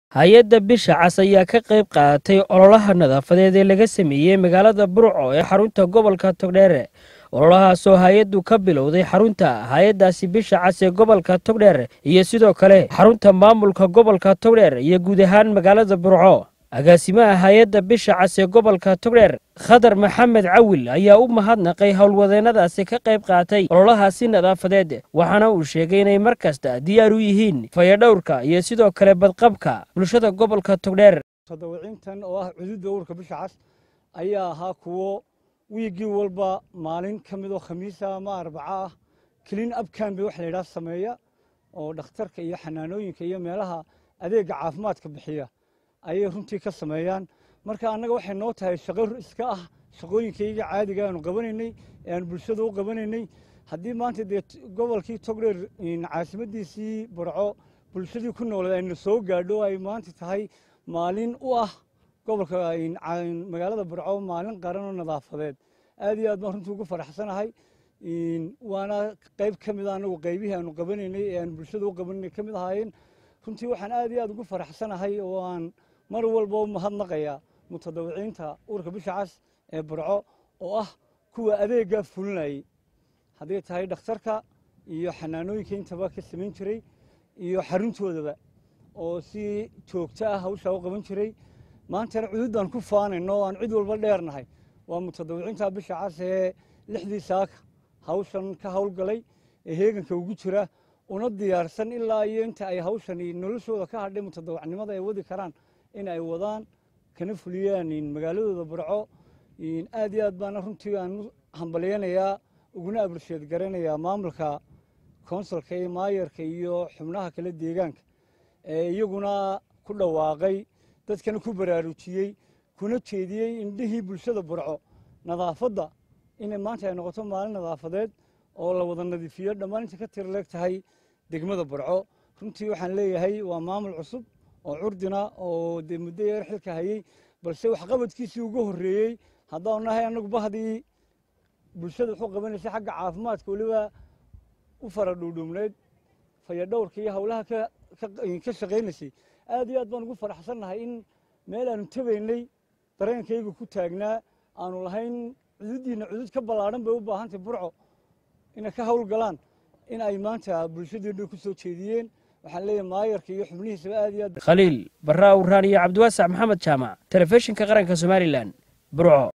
hay-adda bisha cas ayaa ka qayb qaadatay ololaha nadaafadeed ee laga sameeyey magaalada burco ee xarunta gobolka togdheere ololahaasoo hay-addu ka bilowday xarunta hay-addaasi bisha cas ee gobolka togdheer iyo sidoo kale xarunta maamulka gobolka togdheer iyo guud ahaan magaalada burco agaasimaha hay-adda bisha cas ee gobolka togdheer khadar maxamed cawil ayaa u mahadnaqay howlwadeennadaasi ka qayb qaatay ololahaasi nadaafadeed waxaana uu sheegay inay mar kasta diyaar u yihiin fayadhowrka iyo sidoo kale badqabka bulshada gobolka togdheer tadawiciintan oo ah cududda urka bisha cas ayaa ahaa kuwo wiiggii walba maalin ka mid oo khamiisa ama arbaca ah clean up cambe wax la yidhaha sameeya oo dhakhtarka iyo xanaanooyinka iyo meelaha adeegga caafimaadka bixiya ayay runtii ka sameeyaan marka annaga waxay noo tahay shaqo iska ah shaqooyinkayga caadiga aanu qabanaynay ee aanu bulshada u qabanaynay haddii maanta dee gobolkii togdheer caasimadiisii burco bulshadii ku nooled ayna soo gaadho ay maanta tahay maalin u ah gobolka magaalada burco maalin qaran oo nadaafadeed aad iyo aad baan runtii ugu faraxsanahay waana qayb ka mid a anagu qaybihii aanu qabanaynay ee aanu bulshada u qabanaynay ka mid ahaayeen runtii waxaan aad iyo aad ugu faraxsanahay oo aan mar walba u mahadnaqayaa mutadawiciinta urka bisha cas ee burco oo ah kuwa adeeggaa fulinayay hadday tahay dhakhtarka iyo xanaanooyinka intaba ka samayn jiray iyo xaruntoodaba oo si joogto ah hawshaa u qaban jiray maantana cududaan ku faanayno oo aan cid walba dheernahay waa mutadawiciinta bisha cas ee lixdii saaka hawshan ka howlgalay ee heeganka ugu jira una diyaarsan ilaa iyo inta ay hawshani noloshooda ka hadhay mutadawacnimada ay wadi karaan in ay wadaan kana fuliyaan magaaladooda burco aad iyo aad baana runtii aan u hambalyanayaa uguna abulsheed garanayaa maamulka konsulka iyo maayarka iyo xubnaha kale deegaanka ee iyaguna ku dhawaaqay dadkana ku baraarujiyey kuna jeediyey indhihii bulshada burco nadaafadda inay maanta ay noqoto maalin nadaafadeed oo la wada nadiifiyo dhammaan inta ka tir leeg tahay degmada burco runtii waxaan leeyahay waa maamul cusub oo curdina oo dee muddo yeer xilka hayey balse waxqabadkiisii ugu horreeyey haddaanu nahay annagu bahdii bulshada wuxuu qabanaysay xagga caafimaadka weliba u fara dhuudhuubneyd fayadhowrka iyo howlaha ka shaqaynaysay aad iyo aad baan ugu faraxsannahay in meel aanu tabaynay dareenkayga ku taagnaa aanu lahayn cududdiina cudud ka ballaadhan bay u baahantay burco inay ka howlgalaan in ay maanta bulshadeennu ku soo jeediyeen waxaan leeyahay maayarka iyo xubnihiisaba aad iyo aad khaliil barra awraan iyo cabdiwaasac maxamed jaamac telefishinka qaranka somalilan burco